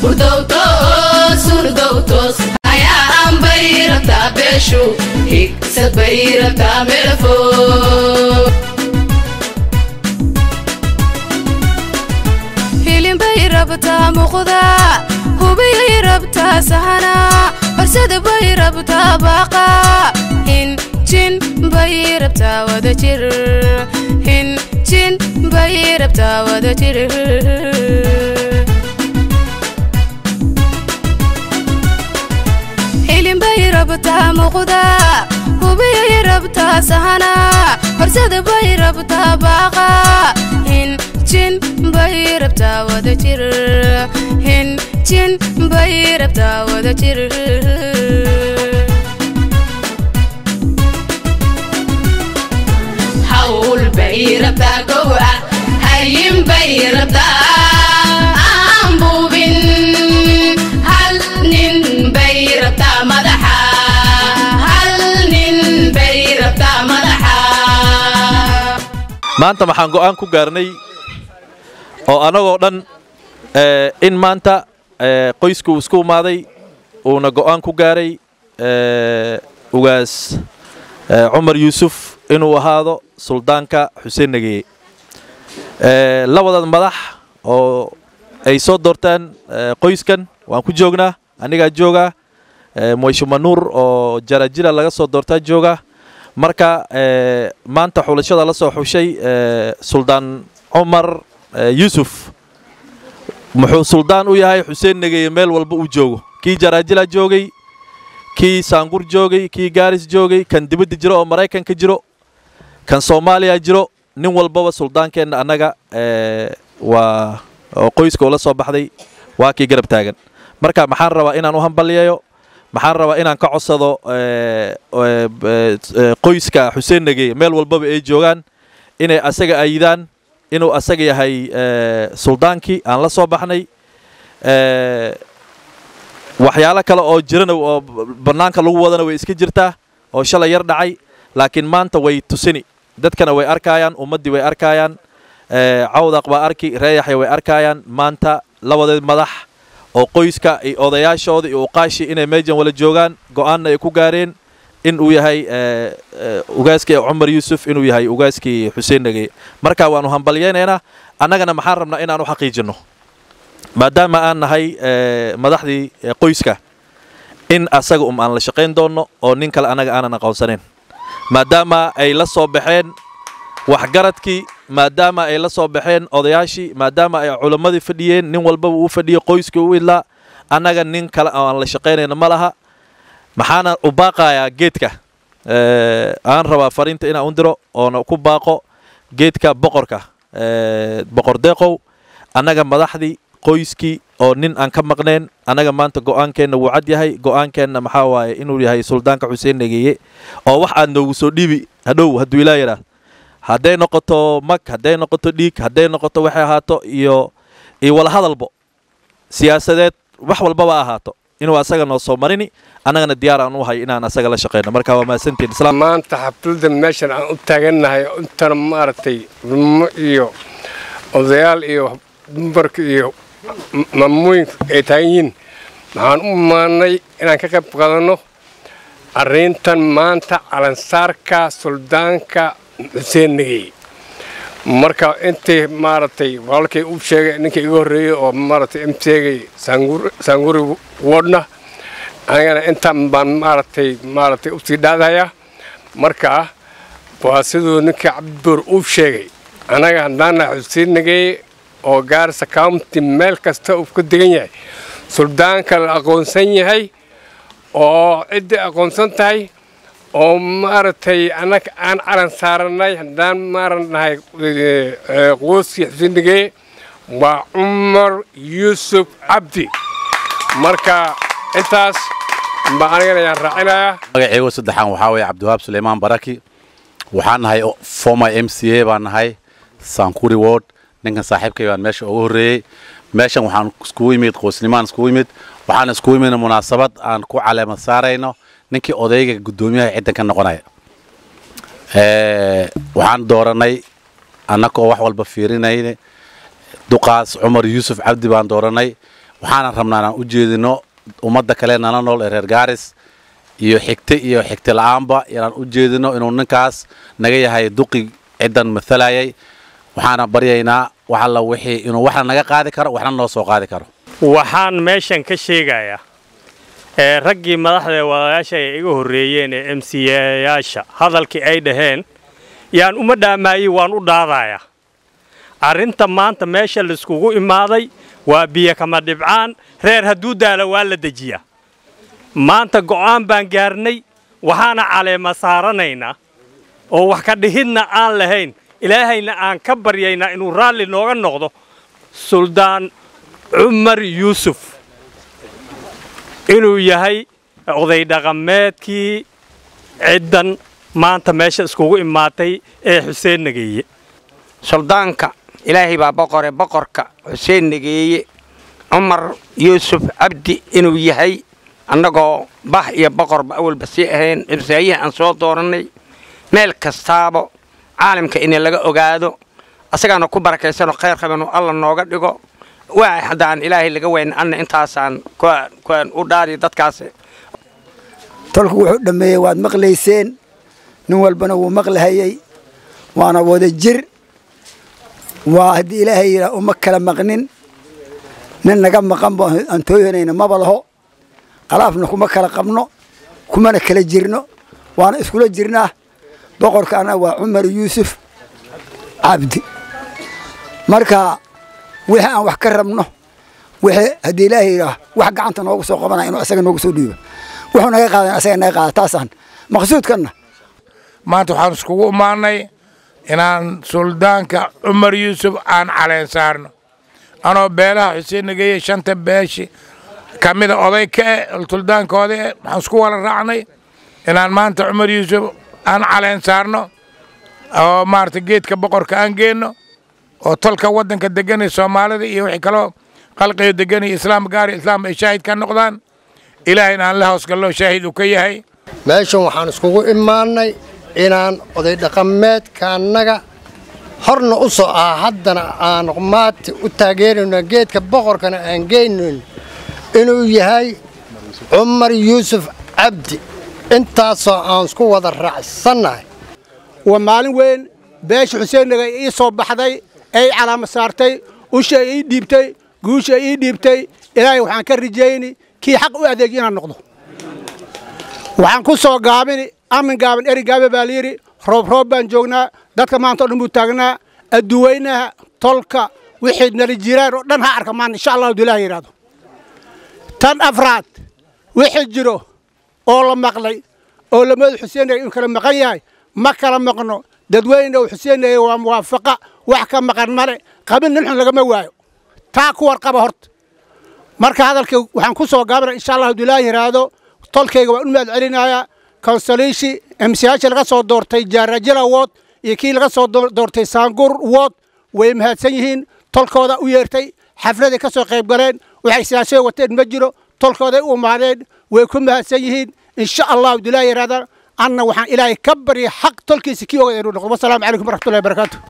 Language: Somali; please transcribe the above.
hurdowtoos hurdowtoos ayaan bay rabtaa beeshu higsad bay rabtaa meelfo hilinbay rabtaa muuqda hubiyay rabtaa sahana barsada bay rabtaa baaqa hinjin bay rabtaa wada jir hinjin bay rabtaa wada jir hilinbay rabtaa muuqda hubiyay rabtaa sahana barsada bay rabtaa baaqa hinjin bay rabtaa wada jir hinjin bay rabtaa wada jir hawl bay rabtaa gowa hayin bay rabtaa aan buubin hal nin bay rabtaa madaxa hal nin bay rabtaa madaxa maanta waxaan go'aan ku gaarnay oo annagoo dhan eh, in maanta eh, qoysku isku imaaday uuna go'aan ku gaaray eh, ugaas eh, cumar yuusuf inuu ahaado suldaanka xuseen nageeye Eh, labadan madax oo ay soo doortaan eh, qoyskan waan ku joognaa anigaa joogaa eh, moyshuma nuur oo jarajira laga soo doortaa jooga marka eh, maanta xulashada la soo xushay eh, suldaan cumar eh, yuusuf muxuu suldaan u yahay xuseen negeye meel walba uu joogo kii jaraajila joogay kii saangur joogay kii gaaris joogay kan dibadda jiro oo maraykanka jiro kan soomaaliya jiro nin walbaba suldaankeenna annaga eh, waa oo qoyska ula soo baxday waa kii garab taagan marka maxaan rabaa inaan u hambaliyeeyo maxaan rabaa inaan ka codsado eh, eh, eh, qoyska xuseen negeye meel walbaba ay joogaan inay asaga ayidaan inuu asaga yahay eh, suldaankii aan la soo baxnay eh, waxyaalo kale oo jirana oo bannaanka lagu wadana way iska jirtaa oo shalay yar dhacay laakiin maanta way tusini dadkana way arkaayaan ummaddii way arkaayaan eh, cawdaq baa arki reeyaxya way arkaayaan maanta labadeed madax oo qoyska iyo odayaashooda iyo uqaashi inay meejan wala joogaan go'aanna ay ku gaareen in uu yahay eh, eh, ugaaskii cumar yuusuf inuu yahay ugaaskii xuseen nageye marka waanu hambalyaynaynaa annagana maxaan rabnaa inaan u xaqiijinno maadaama aan nahay eh, madaxdii eh, qoyska in asaga um aan la shaqayn doonno oo nin kale annaga aanan aqoonsanayn maadaama ay la soo baxeen waxgaradkii maadaama ay la soo baxeen odayaashii maadaama ay culammadii fadhiyeen nin walbaba uu fadhiyo qoyskii u idlaa annaga nin kale oo aan la shaqaynayna ma laha maxaana u baaqayaa geedka Eh, aan rabaa fariinta inaan u diro oona ku baaqo geedka boqorka eh, boqor deeqow annaga madaxdii qoyskii oo nin aan ka maqnayn annaga maanta go'aankeenna wuu cad yahay go'aankeenna maxaa waaye inuu yahay suldaanka xuseen negeeye oo wax aad noogu soo dhiibi hadhow hadduu ilaa yidhaah hadday noqoto mag hadday noqoto dhiig hadday noqoto waxay ahaato iyo iyo wala hadalbo siyaasadeed wax walbaba ahaato inuu asaga noo soo marini annagana diyaar aan u hay inaan asaga la shaqayno marka waa mahadsantiin islaam maanta xafladda meeshan aan u taagannahay intana maaragtay culummo iyo odayaal iyo dumarka iyo m- maamooyinka ay taagan yihiin waxaan u maannay inaan ka qayb qaadanno arrintan maanta calansaarka suldaanka xuseen negey marka intii maaragtay walaalkay u sheegay ninka iga horreeyey oo maaragtay im sheegay saangur- saanguri wodna anigana intaan baan maaragtay maaragtay usii dhaadayaa marka waa siduu ninkii cabdibuur uu sheegay annaga haddaana xuseen negey oo gaarisa county meel kasta uu ka degan yahay suldaanka la aqoonsan yahay oo ciddii aqoonsan tahay oo maaragtay annaga aan calan saaranay haddaan maaranahay quuskii xuseen negey waa cumar yuusuf cabdi marka intaas baa anigana ayaan raacinayaa magacaygo saddexaan waxaa weeye cabdiwahaab suleymaan baraki waxaan nahay former m c a baan nahay sankuri ward ninkan saaxiibkay baan meesha ugu horreeyey meeshan waxaan iskugu yimid qoysnimaan iskugu yimid waxaan iskugu yimid munaasabad aan ku caleema saarayno ninkii odayga guddoomiyaha ciddan ka noqonaya Eh, waxaan dooranay annagoo wax walba fiirinayne duqaas cumar yuusuf cabdi baan dooranay waxaanan rabnaa inaan u jeedino ummadda kale nala nool ee reer gaaris iyo xigte iyo xigte la'aanba inaan u jeedino inuu ninkaas naga yahay duqi ciddan mathalayay waxaana baryaynaa wax alla wixii inuu waxna naga qaadi karo waxna noo soo qaadi karo waxaan meeshan ka sheegayaa ee raggii madaxda wadayaasha ay iga horreeyeen ee m c yaasha hadalkii ay dhaheen yaan uma dhaamaayey waan u dhaadayaa arrinta maanta meesha laiskugu imaaday waa biyo kama dhibcaan reer hadduu daalo waa la dejiyaa maanta go'aan baan gaarnay waxaana caleema saaranaynaa oo wax ka dhihidna aan lahayn ilaahayna aan ka baryaynaa inuu raalli nooga noqdo suldaan cumar yuusuf inuu yahay oday dhaqameedkii ciddan maanta meesha iskugu imaatay ee xuseen nageeye suldaanka ilaahay baa boqore boqorka xuseen nageeye cumar yuusuf cabdi inuu yahay annagoo bah iyo boqorba awalba sii ahayn imsaayihi aan soo doorannay meel kastaaba caalamka in laga ogaado asagaana ku barakaysanoo khayr qabanu alla nooga dhigo waa haddaan ilaahay laga weyn anna intaasaan kuwaan u dhaari dadkaas tolku wuxuu dhammeeyey waad maqlayseen nin walbana wuu maqlahayey waana wada jir waa haddii ilaahay yidhaah uma kala maqnin nin naga maqan ba aan tooyanayna maba laho alaafna kuma kala qabno kumana kala jirno waana iskula jirnaa boqorka annaga waa cumar yuusuf cabdi marka wixii aan wax ka rabno wixii haddii ilaahay yidhaah wax gacanta noogu soo qabanaya inuu asaga noogu soo dhiibo wuxuu naga qaadan asaga naga qaada taasaan maqsuudkanna maanta waxaan iskugu imaanay inaan suldaanka cumar yuusuf aan caleen saarno anoo beelaha xuseen nageeye shanta beeshi ka mida oday ka eh suldaankooda eh waxaan isku wala raacnay inaan maanta cumar yuusuf aan caleen saarno oo maarata geedka boqorka aan geenno oo tolka waddanka deganay soomaalida iyo wixii kaloo qalqiyo deganay islaam gaari islaam ay shaahid ka noqdaan ilaahayna aan la hoosgallo shaahid uu ka yahay meeshan waxaan iskugu imaannay inaan oday dhaqameedka annaga horna u soo ah haddana aan maati u taageerayno geedka boqorkana aan geynayn inuu yahay cumar yuusuf cabdi intaasoo aan isku wada raacsannahay waa maalin weyn beesha xuseennaga ii soo baxday ay calaama saartay usha ii dhiibtay guusha ii dhiibtay ilaahay waxaan ka rajayni kii xaq u adeegi inaan noqdo waxaan ku soo gaabini amin gaaban eri gaabe baa layidhi roob roob baan joognaa dadka maanta o dhan buu taagnaa adduweynaha tolka wixii nala jiraan oo dhan ha arka maan insha allah hadduu ilaah yidhaahdo tan afraad wixii jiro oo la maqlay oo lamada xuseennaga inuu kala maqan yahay ma kala maqno dadweyne uu xuseennaga waa muwaafaqa wax ka maqan male qabin nin xun lagama waayo taa ku warqaba horta marka hadalka waxaan ku soo gaabana insha allah hadduu ilaah yidhaahdo tolkayga waan u mahad celinayaa konsaliishi emsiyaasha laga soo doortay jaarajila wood iyo kii laga soo doortay saangur wood way mahadsan yihiin tolkooda u yeertay xafladay ka soo qayb galeen waxay siyaasada wateen ma jiro tolkooday u imaadeen way ku mahadsan yihiin insha allah hadduu ilaah yidhaahda anna waxaan ilaahay ka baryay xaq tolkiisa kii ogay inuu noqdo wasalaamu calaykum waraxmatullahi wabarakaatu